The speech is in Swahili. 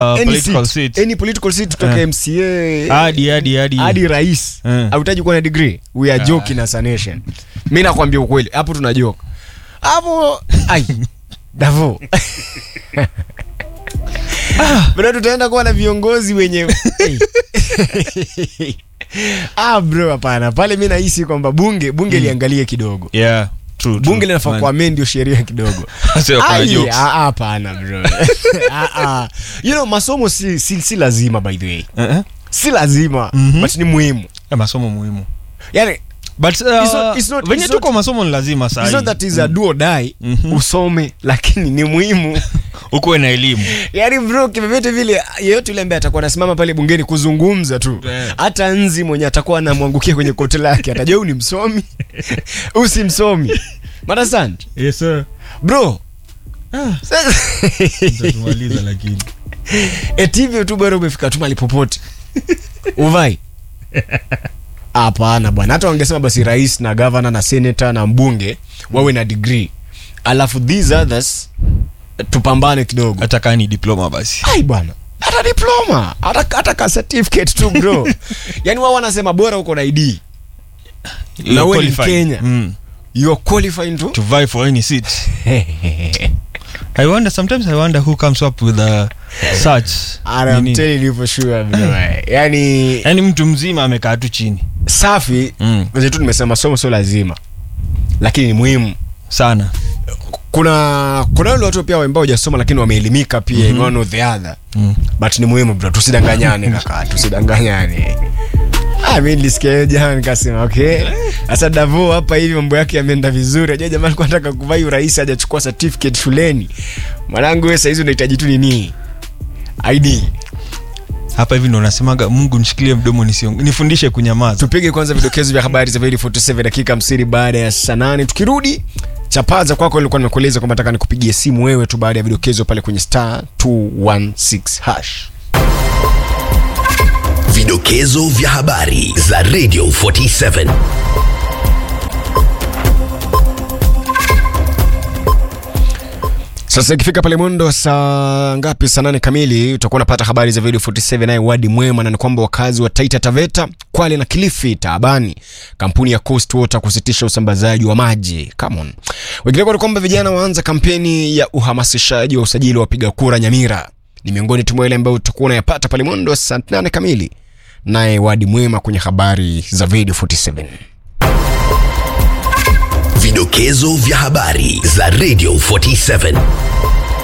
any political seat, seat. any political seat kutoka Eh. mca hadi hadi hadi hadi rais Eh. hautaji kuwa na degree we are joking as a nation mi nakwambia ukweli hapo tunajoka hapo ai davo bro tutaenda kuwa na viongozi wenye hey. ah bro hapana pale mi nahisi kwamba bunge bunge liangalie kidogo yeah true, true. bunge linafaa Man. kuamendio sheria kidogo Sio kuna Ai, jokes. ah, ah, hapana bro Ah, ah. you know masomo si, si, si lazima by the way Eh, eh. si lazima Mhm. but ni muhimu Eh, masomo muhimu yani but uh, It's not- it's not- venye it's tuko not- masomo ni lazima it's not sahi that is a do or die Mhm. usome lakini ni muhimu ukuwe na elimu yani bro kivyovyote vile yeyote yule ambaye atakuwa anasimama pale bungeni kuzungumza tu Yeah. hata nzi mwenye atakuwa anamwangukia kwenye kote lake atajua huyu ni msomi huyu si msomi madasand yes sir bro ah sasa- tutamaliza lakini eti hivyo tu bado umefika tu mali popote uvai hapana bwana hata wangesema basi rais na gavana na senata na mbunge wawe na degree alafu these others tupambane kidogo hata kaa ni diploma basi ai bwana hata diploma hata, hata ka certificate tu bro yani wao wanasema bora uko na id Na wewe ni Qualified. Mkenya. mm. you are qualified to to vie for any seat i wonder sometimes i wonder who comes up with a such And I'm nini. telling you for sure bro yani yani mtu mzima amekaa tu chini safi mm. vile tu nimesema masomo sio lazima lakini ni muhimu sana kuna kuna wale watu pia ambao hujasoma lakini wameelimika pia mm-hmm. one or the other mm. but ni muhimu bro tusidanganyane kaka tusidanganyane Ah, mi nilisikia hiyo jana nikasema okay sasa davo hapa hivi mambo yake yameenda vizuri ajua jamaa alikuwa anataka kuvai urais hajachukua certificate shuleni mwanangu wewe saizi unahitaji tu nini id hapa hivi ndo nasemaga mungu nishikilie mdomo nisiong- nifundishe kunyamaza tupige kwanza vidokezo vya habari za Veli 47 dakika 50 baada ya saa nane tukirudi chapaza kwako ilikuwa nimekueleza kwamba nataka nikupigie simu wewe tu baada ya vidokezo pale kwenye star 216 hash Vidokezo vya habari za Radio 47. sasa ikifika pale mwendo saa ngapi saa nane kamili utakuwa unapata habari za video 47 naye wadi mwema na ni kwamba wakazi wa taita taveta kwale na kilifi taabani kampuni ya coast water kusitisha usambazaji wa maji Come on. wengineko ni kwamba vijana waanza kampeni ya uhamasishaji wa usajili wa wapiga kura nyamira ni miongoni tu mwa ile ambayo utakuwa unayapata pale mwendo wa saa nane kamili naye wadi mwema kwenye habari za video 47 Vidokezo vya habari za Radio 47.